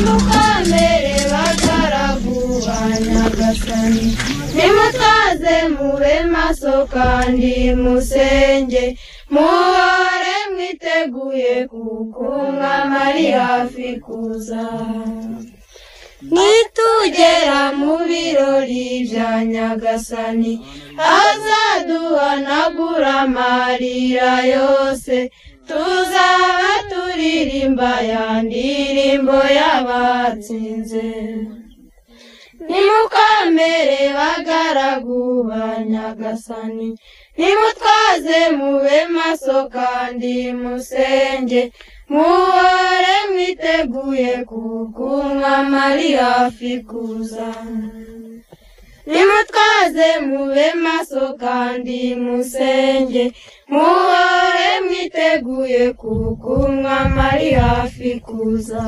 nimukambere bagaragu ba nyagasani nimutaze mube maso kandi musenge muhore mwiteguye kuko umwami ari hafi kuza nitugera mu birori bya nyagasani azaduhanagura amarira yose tuzaba turirimba ya ndirimbo y'abatsinze nimukambere bagaragu ba nyagasani nimutwaze mube maso kandi musenge muhore mwiteguye kuko umwami ari hafi kuza nimutwaze mube maso kandi musenge muhore mwiteguye kuko umwami ari hafi kuza